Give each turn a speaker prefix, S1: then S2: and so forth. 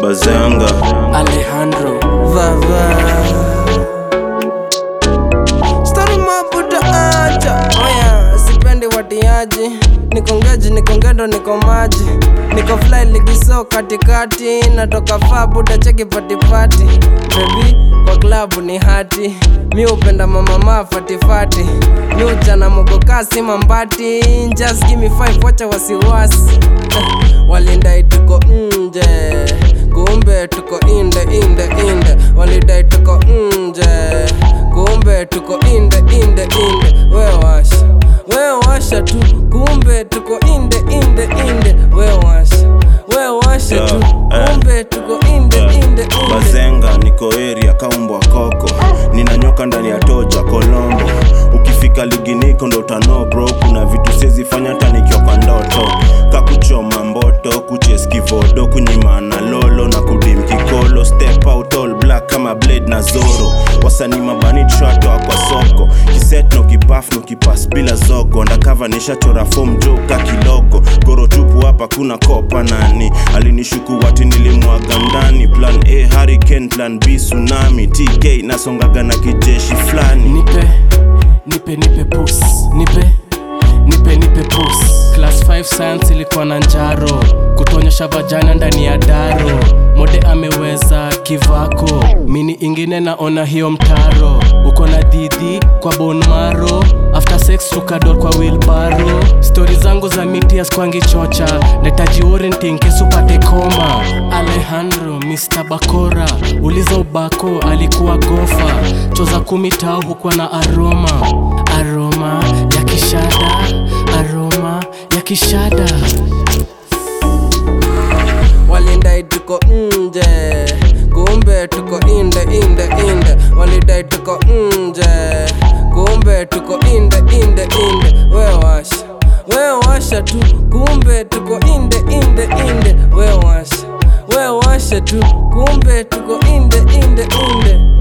S1: bazenga
S2: Alejandro
S3: Vava Story mabuda acha Oya, sipendi watiaji Niko ngeji, niko ngendo, niko maji Niko fly ligiso katikati Natoka faa buda cheki patipati Baby, kwa klabu ni hati Mi upenda mama maa fatifati Mi uchana mogokasi mambati Just give me five, wacha wasiwasi Walindai tuko nje kumbe tuko inde inde inde walidai tuko nje kumbe tuko inde inde inde we washa we washa tu kumbe tuko inde inde inde we washa we washa tu
S1: Yeah, eh.
S3: kumbe tuko inde inde inde
S1: bazenga niko area kaumbwa koko ninanyoka ndani ya toja kolombo ukifika ligi niko ndo utano bro kuna vitu siezifanya hata nikiwa kwa ndoto kakuchoma mboto kucheskivodo kunyimana lolo na kudim kikolo step out all black kama blade na zoro wasanii mabani tratoa kwa soko kiset no kipaf no kipas bila zogo ndakava nishachora fom joka kilogo goro tupu hapa kuna kopa nani alinishuku wati nilimwaga ndani plan a hurricane plan b tsunami tk nasongaga na kijeshi fulani
S2: Nipe, nipe, nipe pus Nipe, nipe, nipe pus Class 5 science ilikuwa na njaro Kutonyesha vajana ndani ya daro Mode ameweza kivako Mini ingine naona hiyo mtaro Uko na didi kwa bone marrow After sex tukador kwa wheelbarrow Stori zangu za mitias kwangi chocha Netaji orienting kesupate koma Alejandro, Mr. Bakora Uliza ubako alikuwa gofa Choza kumi tao hukuwa na aroma Aroma ya kishada Aroma ya kishada
S3: walidai tuko nje kumbe tuko inde inde inde walidai tuko nje kumbe tuko inde inde inde we washa we washa tu kumbe tuko inde inde inde we washa we washa tu kumbe tuko inde inde inde